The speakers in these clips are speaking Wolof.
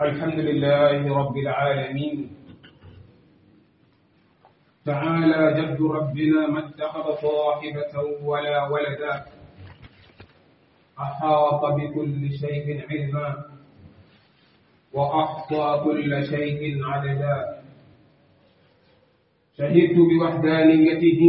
الحمد لله رب العالمين تعالى جد ربنا ما اتخذ صاحبة ولا ولدا أحاط بكل شيء علما وأحصى كل شيء عددا شهدت بوحدانيته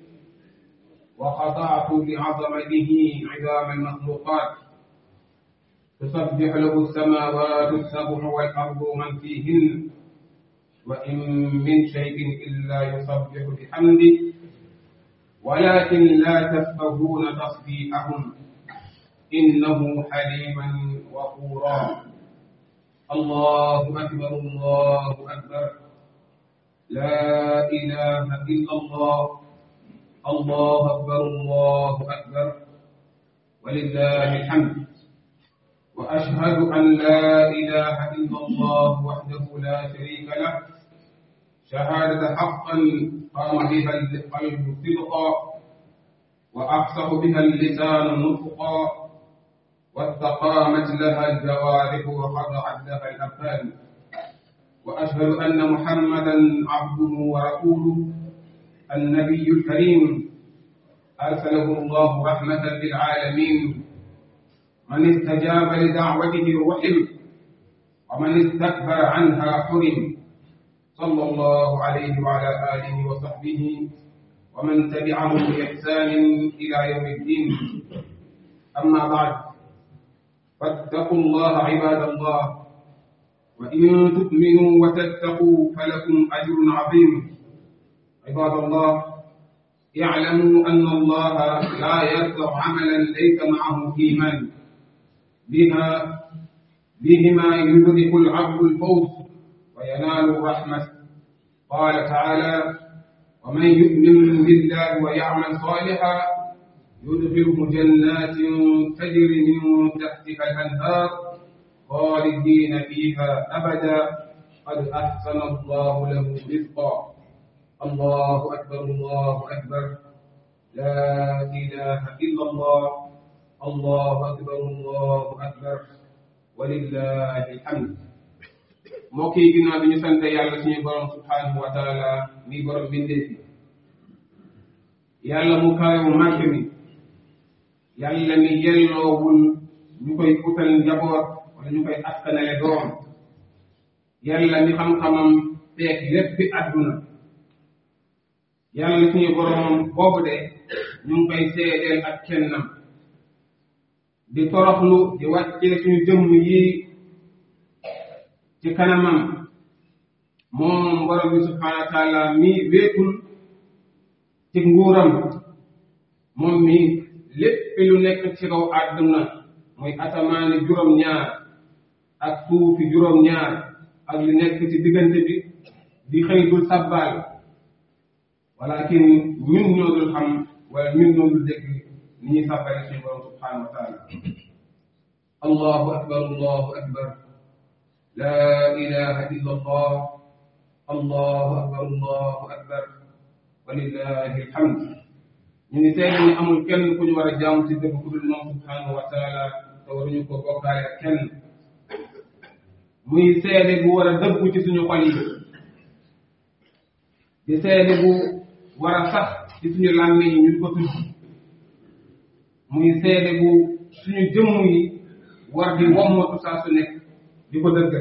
وخضعت لعظمته عظام المخلوقات تسبح له السماوات السبع والأرض ومن فيهن وإن من شيء إلا يسبح بحمده ولكن لا تفقهون تصبيحهم إنه حليما غفورا الله أكبر الله أكبر لا إله إلا الله الله أكبر الله أكبر ولله الحمد وأشهد أن لا إله إلا الله وحده لا شريك له شهادة حقا قام بها القلب صدقا وأفصح بها اللسان نطقا واستقامت لها الجوارح وخضعت لها الأبدان وأشهد أن محمدا عبده ورسوله النبي الكريم أرسله الله رحمة للعالمين من استجاب لدعوته رحم ومن استكبر عنها حرم صلى الله عليه وعلى آله وصحبه ومن تبعهم بإحسان إلى يوم الدين أما بعد فاتقوا الله عباد الله وإن تؤمنوا وتتقوا فلكم أجر عظيم عباد الله اعلموا أن الله لا يرفع عملا ليس معه إيمان بها بهما يدرك العبد الفوز وينال الرحمة قال تعالى ومن يؤمن بالله ويعمل صالحا يدخله جنات تجري من تحتها الأنهار خالدين فيها أبدا قد أحسن الله له رزقا الله أكبر الله أكبر لا إله إلا الله الله أكبر الله أكبر ولله الحمد mbokk yi ginnaaw bi ñu sant yàlla suñu borom subhanahu wa taala mi borom bindee fi yàlla mu kawe mu màgg mi yàlla mi yelloowul ñu koy utal njaboot wala ñu koy askanale doom yàlla mi xam-xamam feek lépp àdduna yàlla suñu borom boobu de ñu ngi koy seedeel ak kennam di toroxlu di wàccee suñu jëmm yi ci kanamam moom borom bi subhanahu wa taala mi wéetul ci nguuram moom mi lépp lu nekk ci kaw àdduna muy asamaani juróom-ñaar ak suufi juróom-ñaar ak lu nekk ci diggante bi di xëy dul sabbal walakin ñun ñoo dul xam wala ñun ñoo dul dégg ni ñuy sabbale suñu borom subhanahu wa taala allahu akbar allahu akbar لا إله إلا الله الله أكبر الله أكبر ولله الحمد ñu ngi seede ni amul kenn ku ñu war a jaamu ci dëgg ku dul moom subhanahu wa taala te waruñu ko bokkaale ak kenn muy seede bu war a dëggu ci suñu xol yi di seede bu war a sax ci suñu làmmiñ yi ñu ko tudd muy seede bu suñu jëmm yi war di wommatu saa su nekk di ko dëggal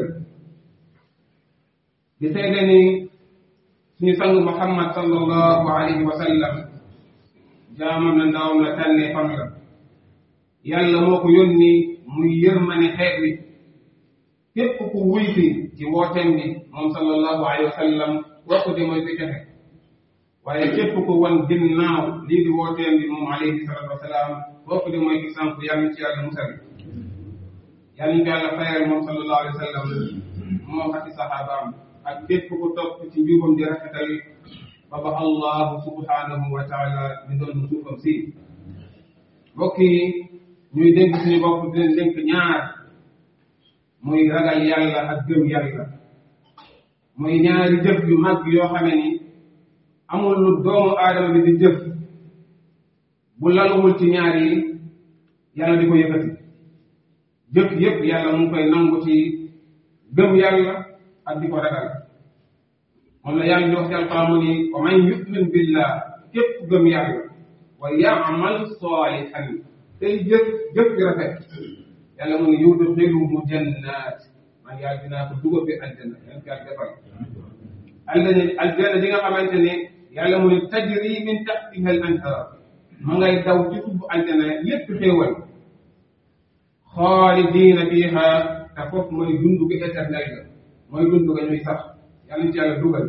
di seede ni suñu sang muhammad sallallahu alayhi wa sallam jaamam na ndawam la tànnee fam la yàlla moo ko yónni muy yërmane xeet wi képp ku wuy si ci wooteem bi moom sallallahu alayhi wa sallam waxu di mooy si joxe waaye képp ku wan ginnaaw lii di wooteem bi moom alayhi salatu wasalaam waxu di mooy ki sànq yàlla ci yàlla musal yàlla ñu ko yàlla fayal moom sallallahu alayhi wa sallam moom ak i saxaabaam ak képp ku topp ci njubam di rafetal ba ba allahu subhanahu wa taala di doon suufam si mbokk yi ñuy dénk suñu bopp di leen dénk ñaar muy ragal yàlla ak gëm yàlla muy ñaari jëf yu mag yoo xame ni amul lu doomu aadama bi di jëf bu laluwul ci ñaar yi yàlla di ko yëkkati jëf yëpp yàlla mu ngi koy nangu ci gëm yàlla ak di ko ragal moom la yàlla di wax ci alquran mu ni wa man yu'min billah képp gëm yàlla wa ya'mal salihan tey jëf jëf gi rafet yàlla mu ni yudxiluhu jannat man yàlla dinaa ko dugal bi aljanna yan ko yàlla defal aljanna aljanna di nga xamante ne yàlla mu ni tajri min tahtiha al anhar ma ngay daw ci suufu aljanna lépp xéewal xaalidina fiha te foofu mooy dund gi éternel ga mooy dund ga ñuy sax yàlla ci yàlla dugal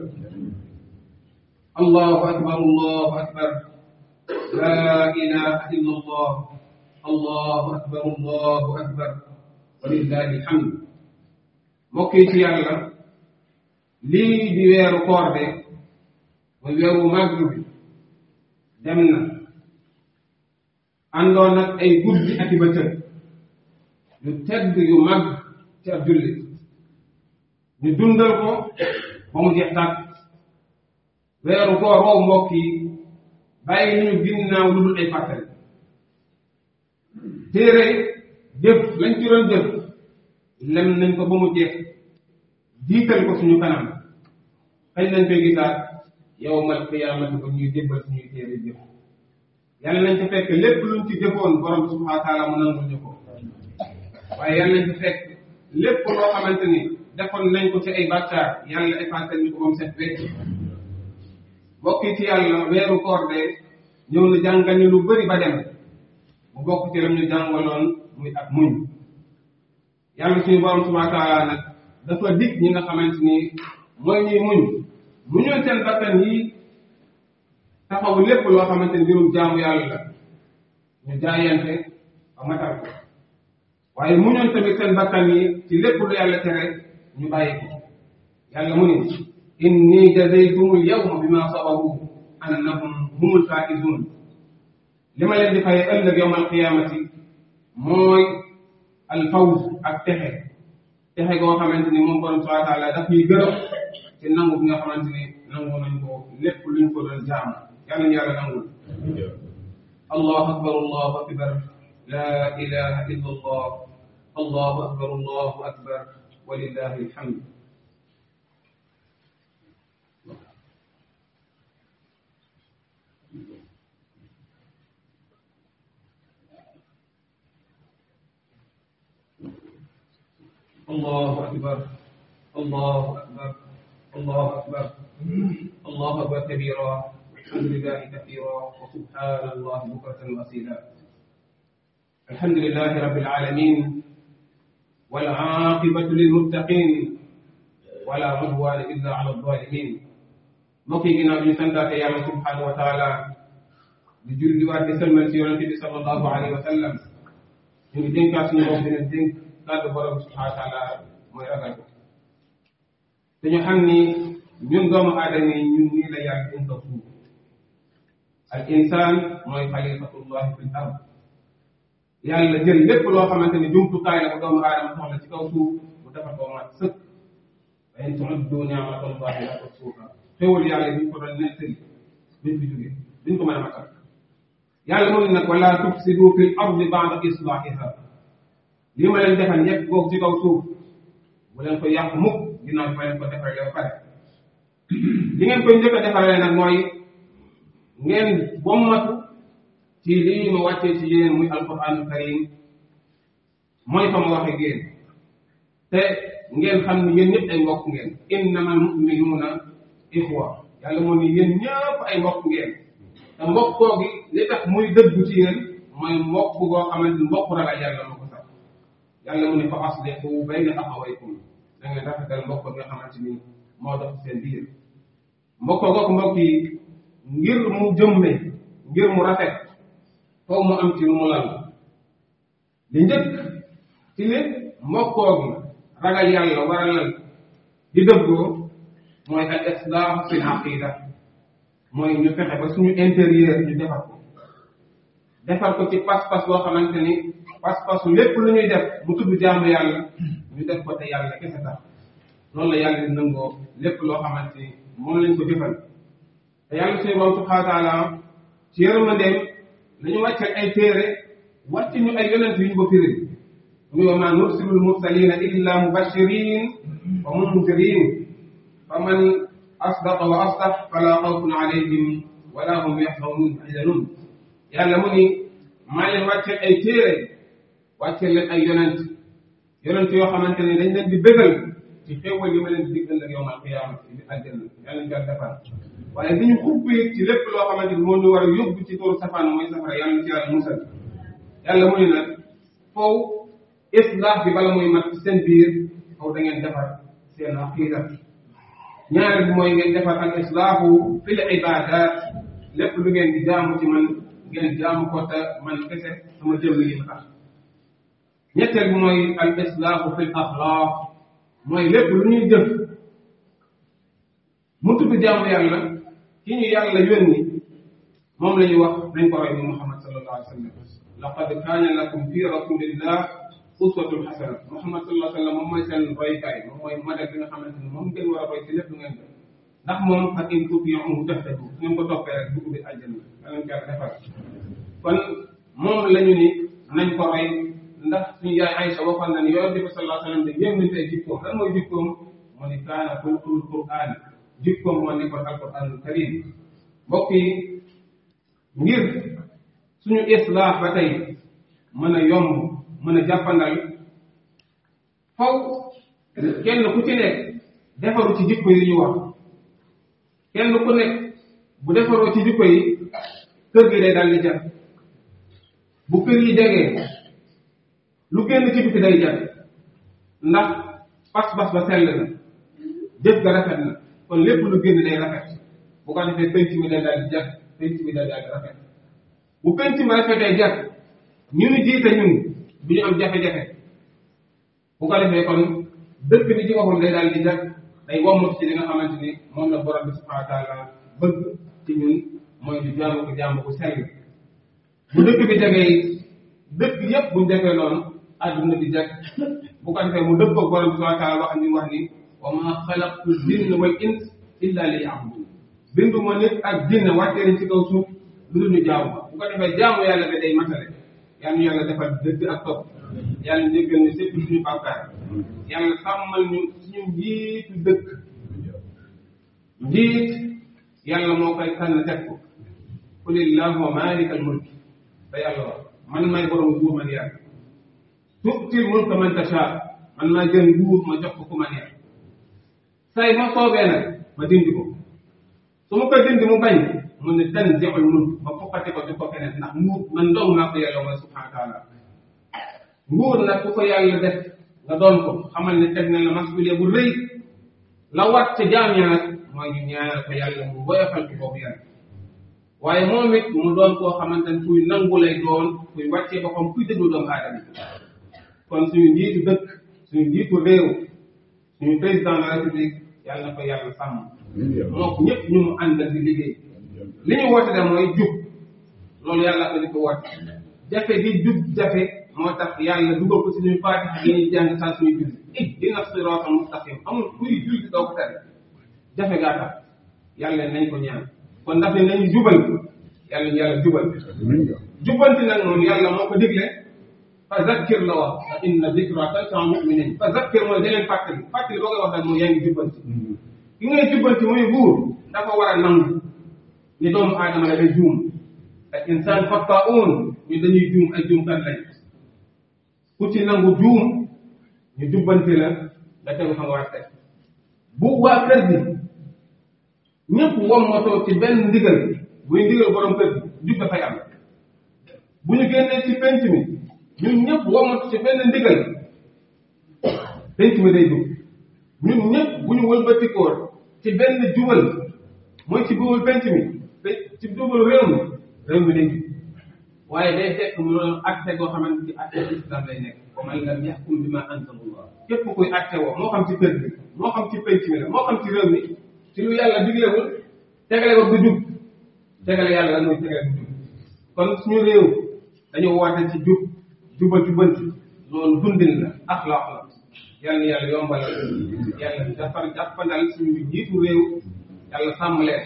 allahu akbar allahu akbar la ilaha illa allah allahu akbar allahu akbar walillahi alhamd mbokk yi ci yàlla lii di weeru koor de muy weeru màgg bi dem na àndoon nag ay guddi ak i bëccëg yu tedd yu mag ci ab jullit ñu dundal ko ba mu jeex tàkk weeru koor woowu mbokk yi bàyyi ñu ginnaaw lu dul ay fàttali téere jëf lañ ci doon jëf lem nañ ko ba mu jeex jiital ko suñu kanam xëy nañ koy gisaat yawmal qiyaamati ba ñuy jébbal suñuy téere jëf yàlla nañ ci fekk lépp luñ ci jëfoon borom subhaanahu wa taala mu nangul ñu ko waaye yàlla nañ ci fekk lépp loo xamante ni defoon nañ ko ci ay bàkkaar yàlla effacé ñu ko ba mu set wecc bokk ci yàlla weeru koor de ñëw na jàngal ñu lu bëri ba dem mu bokk ci lam ñu jàngaloon muy ak muñ yàlla suñu borom subhaanahu wa taala nag dafa dig ñi nga xamante ni mooy ñuy muñ muñoon seen bakkan yi taxaw lépp loo xamante ni mbirum jaamu yàlla la ñu jaayante ba matal ko waaye muñoon tamit seen bakkan yi ci lépp lu yàlla tere ñu bàyyi ko yàlla mu ni inni jazaytumul yawma bima sabaru annahum humul faizun li ma leen di fay ëllëg yawmal qiyaamati mooy alfawz ak texe texe goo xamante ni moom borom subhanahu wa taala daf ñuy gërëm ci nangu bi nga xamante ni nangu nañ ko lépp luñ ko doon jaam yàlla ñu yàlla nangul allahu akbar allahu akbar la ilaha illa allah allahu akbar allahu akbar walillahi alhamd الله أكبر الله أكبر الله أكبر الله أكبر كبيرا والحمد لله كثيرا وسبحان الله بكرة وأصيلا الحمد لله رب العالمين والعاقبة للمتقين ولا عدوان إلا على الظالمين mbokki ginnaaw bi ñu santaate yàlla subhanahu wa taala di julli waat di sëlmal ci yonente bi sallallahu alayhi wa sallam ñu ngi dénkaat suñu bopp dina dénk kàddu borom subhanahu wa taala mooy ragal ko te ñu xam ni ñun doomu aadama yi ñun nii la yàlla dañ ko suuf al insaan mooy xalifatullahi fil ard yàlla jël lépp loo xamante ni jumtukaay la ko doomu aadama soxla ci kaw suuf mu defal ko mat sëkk wa in tu'uddu ni'matallahi la tuhsuha xéwal yàlla bi ñu ko doon nettali duñ fi jógee duñ ko mën a matal yàlla mu ne nag wala tufsidu fil ardi ba'da islahiha li ma leen defal ñëpp googu ci kaw suuf bu leen ko yàq mukk ginnaaw bi ma leen ko defalee ba pare li ngeen koy njëkk a defalee nag mooy ngeen bommatu ci lii ma wàccee ci yéen muy alquranul karim mooy fa ma waxe génn te ngeen xam ni yéen ñëpp ay mbokk ngeen innamal mu'minuuna ixwa yàlla moo ni yéen ñëpp ay mbokk ngeen te mbokkoo gi li tax muy dëggu ci yéen mooy mbokk goo xamante ni mbokk ragal yàlla moo ko sax yàlla mu ne fa aslihu bayna axawaykum da ngeen rafetal mbokk nga xamante ni moo dox seen biir mbokkoo googu mbokk yi ngir mu jëmme ngir mu rafet foofu mu am ci lu mu lal li njëkk ci ne mbokkoo gi ragal yàlla war a lal di dëggoo mooy al islah fil aqida mooy ñu fexe ba suñu intérieur ñu defar ko defar ko ci pas-pas boo xamante ni pas-pasu lépp lu ñuy def mu tudd jaamu yàlla ñu def ko te yàlla kese tax loolu la yàlla di nangoo lépp loo xamante ni moom lañ ko jëfal te yàlla suñu borom subhanahu wa taala ci yërmandeem nañu wàccal ay téere wàcc ñu ay yonent yu ñu ko firi muy wa ma nursilul mursalina illa mubashirin wa munzirin fa man asdaqa wa asdax fala xawfun alayhim wala hum yaxzanun yàlla mu ni maa leen wàcceel ay téere wàcceel leen ay yonent yonent yoo xamante ne dañ leen di bëggal ci xéewal yi ma leen di diggal ak yowmal qiyaama di àjjana yàlla ñu defal waaye bi ñu xubbee ci lépp loo xamante ni moo ñu war a yóbbu ci toolu safaan mooy safara yàlla ci yàlla musal yàlla mu ne nag foofu islaax bi bala muy mat ci seen biir foofu da ngeen defar seen aqiida ñaareel bi mooy ngeen defar al islaahu fil ibadat lépp lu ngeen di jaamu ci man ngeen jaamu ko te man kese sama jëmm yi tax ñetteel bi mooy al islaahu fil axlaaq mooy lépp lu ñuy jëf mu tudd jaamu yàlla ki ñu yàlla yónni moom la ñuy wax nañ ko roy ni Muhammad sallallahu alayhi wa sallam laqad kaana lakum fi rasulillah uswatun xasana Muhammad sallallahu alayhi wa sallam moom mooy seen roykaay moom mooy modèle bi nga xamante ni moom ngeen war a roy ci lépp lu ngeen def ndax moom fa in tutii'uhu tahtadu su ngeen ko toppee rek dugg bi àjjana danañ ko defar kon moom la ñu ni nañ ko roy ndax suñu yaay Aïcha waxoon na ni yonent bi sallallahu alayhi wa sallam de yéem nañ tey jikkoom lan mooy jikkoom mu ni kaana xuluqul qur'aan jikkoom moo nekkoon alquranul karim mbokk yi ngir suñu islaax ba tey mën a yomb mën a jàppandal faw kenn ku ci nekk defaru ci jikko yi ñu wax kenn ku nekk bu defaroo ci jikko yi kër gi day dal di jar bu kër yi jegee lu génn ci biti day jar ndax pas-pas ba sell na jëf ga rafet na kon lépp lu génn day rafet bu ko defee penc mi day daal di jar penc mi day daal di rafet bu penc mi rafetee jar ñu ni jiite ñun du ñu am jafe-jafe bu ko defee kon dëkk bi ci boppam day daal di jar day wommatu ci li nga xamante ni moom la borom bi subhanahu wa taala bëgg ci ñun mooy di jaamu ko jaamu ko sell bu dëkk bi jagee dëkk yépp buñ defee noonu àdduna di jag bu ko defee mu dëppoo borom bi subhanahu wa taala wax ni wax ni wa ma xalaqtu jinna wal ins illa li ya'budun bindu ma nit ak jinne wàccee nañ ci kaw suuf lu dul ñu jaamu ma bu ko defee jaamu yàlla bi day matale yàlla ñu yàlla defal dëgg ak topp yàlla njëggal ñu sépp suñu bàkkaar yàlla sàmmal ñu suñu njiitu dëkk njiit yàlla moo koy tànn teg ko qulillahumma maalikal mulk te yàlla wax man may borom nguur man yàlla tu'til mulka man tasha man maa jël nguur ma jox ko ku ma neex say ma soobee nag ma dindi ko su ma koy dindi mu bañ mu ne tanzi'ul mulk ma fokkati ko jox ko keneen ndax nguur man dong maa ko yàlla mooy subhanahu wa taala nguur nag ku ko yàlla def nga doon ko xamal ne teg na la masuuliya bu rëy la wat ca jaam ya nag mooy ñu ñaanal ko yàlla mu woyofal ko boobu yàlla waaye moom it mu doon koo xamante ne kuy nangu lay doon kuy wàccee boppam kuy déglu doomu aadama yi kon suñu njiitu dëkk suñu njiitu réew suñu président de la république yàlla na ko yàlla sàmm moo ko ñëpp ñu mu àndal di liggéey li ñu woote de mooy jub loolu yàlla ko di ko woote jafe gi jub jafe moo tax yàlla dugal ko suñuy faatiha yi ñuy jàng saa suñuy julli ihdina siraatal mustaqim amul kuy julli doo ko tere jafe gaa tax yàlla nañ ko ñaan kon ndax ne nañu jubal yàlla ñu yàlla jubal jubanti nag moom yàlla moo ko digle fa zakkir la wax fa inna zikra tanfa'u mu'minin fa zakkir mooy da leen fàttali fàttali boo koy wax nag mooy yaa ngi jubbanti ki ngay jubbanti muy buur dafa war a nangu ni doomu aadama la day juum ak insaan xatta'uun ñu dañuy juum ay juumkat lañ ku ci nangu juum ñu jubbanti la nga tegu fa nga war a teg bu waa kër gi ñëpp wommatoo ci benn ndigal buy ndigal borom kër gi jub dafay am bu ñu génnee ci penc mi ñun ñëpp wommatu ci benn ndigal penc mi day jub ñun ñëpp bu ñu wëlbatikoor ci benn jubal mooy ci jubal penc mi ci jubal réew mi réew mi day jub waaye day fekk mu doon acte goo xamante ci acte islam lay nekk wa man lam yaxkum bima anzalallah képp kuy acte woo moo xam ci kër gi moo xam ci penc mi la moo xam ci réew mi ci lu yàlla diglewul tegale ko du jub tegale yàlla lan mooy tegale du jub kon suñu réew dañu woote ci jub jubal jubanti loolu dundin la axlaaq la yàlla na yàlla yombalal yàlla defar jàppandal suñu jiitu réew yàlla sàmm leen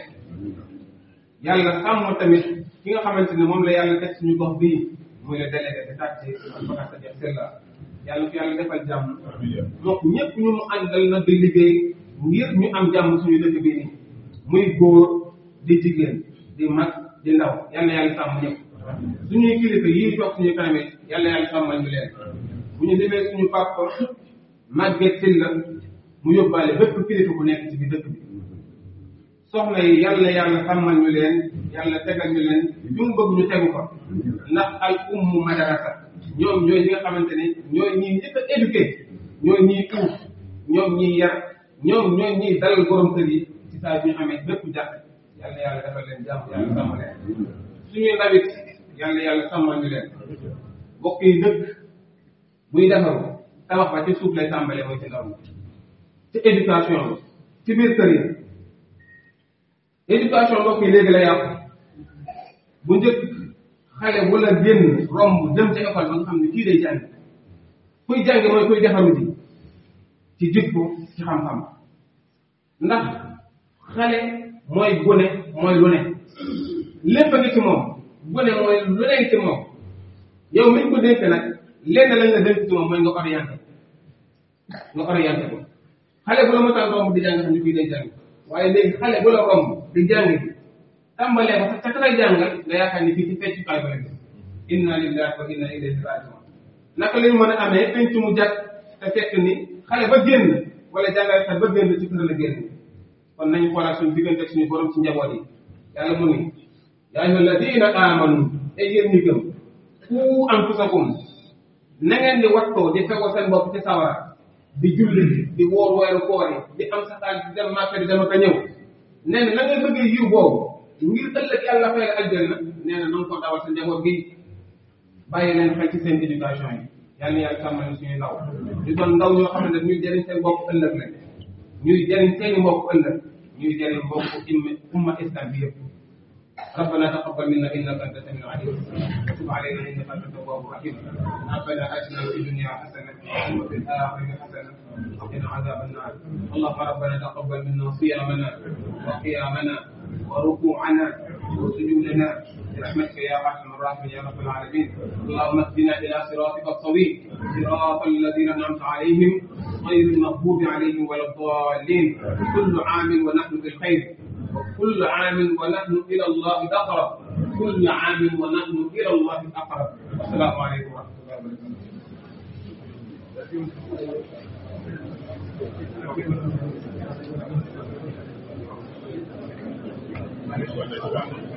yàlla sàmm tamit ki nga xamante ne moom la yàlla teg suñu gox bii muy le délégué de quartier Bakar Sadiq Sylla yàlla ko yàlla defal jàmm donc ñëpp ñu mu àndal na di liggéey ngir ñu am jàmm suñu dëkk bi nii muy góor di jigéen di mag di ndaw yal na yàlla sàmm ñëpp suñuy kilifa yii toog suñu kanam it yal na yàlla sàmmal ñu leen bu ñu demee suñu papa Maguette Sylla mu yóbbaale bépp kilifa ku nekk ci biir dëkk bi soxna yi yal na yàlla sàmmal ñu leen yàlla tegal ñu leen ñu mu bëgg ñu tegu ko ndax al ummu madarasa ñoom ñooy ñi nga xamante ne ñooy ñii njëkk a éduqué ñooy ñii uuf ñoom ñii yar ñoom ñooy ñii dalal borom kër yi ci saa bi ñu amee bépp jàpp yàlla yàlla defal leen jàmm yàlla sàmm leen suñuy ndawit yàlla yàlla sàmmal ñu leen mbokk yi dëkk buy defaru tabax ba ci suuf lay tàmbalee mooy ci ndaw mi ci éducation bi ci biir kër yi éducation mbokk yi léegi la yàqu bu njëkk xale wala génn romb dem ci école ba nga xam ne kii day jàng kuy jàng mooy kuy defaru ji ci jikko ci xam-xam ndax xale mooy gune mooy lu ne lépp a ngi ci moom gune mooy lu ne ci moom yow miñ ko dénk nag lenn lañ la dénk ci moom mooy nga orienté nga orienté ko xale bu la mësaan romb di jàng xam ne kii day jàng waaye léegi xale bu la romb di jàng bi tàmbalee ko ca ka lay jàngal nga yaakaar ni fii ci feccukaay ba la gis inna lillahi wa inna ilayhi rajiun naka lañ mën a amee penc mu jàkk te fekk ni xale ba génn wala jàngalekat ba génn ci kër la génn kon nañu xoolaat suñu diggante suñu borom ci njaboot yi yàlla mu ni yaa ayyuha alladina amanu ay yéen ñi gëm ku anfusakum na ngeen di wattoo di fegoo seen bopp ci sawara di julli di woor weeru koor yi di am sa xaalis di dem màkka di dama ko ñëw nee na na ngay bëggee yiw boobu ngir ëllëg yàlla fay la aljanna nee na nanga ko dawal sa njaboot gi bàyyi leen xel ci seen éducation yi yàlla na yàlla sàmmal ñu suñuy ndaw di doon ndaw ñoo xam ne ñuy jëriñ seen bopp ëllëg lañ ñuy jëriñ seeni mbokk ëllëg ñuy jëriñ mbokk umma islam bi yëpp ربنا تقبل منا انك انت السميع العليم وتب علينا انك انت التواب الرحيم ربنا اتنا في الدنيا حسنه وفي الاخره حسنه وقنا عذاب النار اللهم ربنا تقبل منا صيامنا وقيامنا وركوعنا وسجودنا برحمتك يا ارحم الراحمين يا رب العالمين اللهم اهدنا الى صراطك الطويل صراط الذين انعمت عليهم غير المغضوب عليهم ولا الضالين كل عام ونحن بالخير وكل عام ونحن إلى الله أقرب كل عام ونحن إلى الله أقرب والسلام عليكم ورحمة الله وبركاته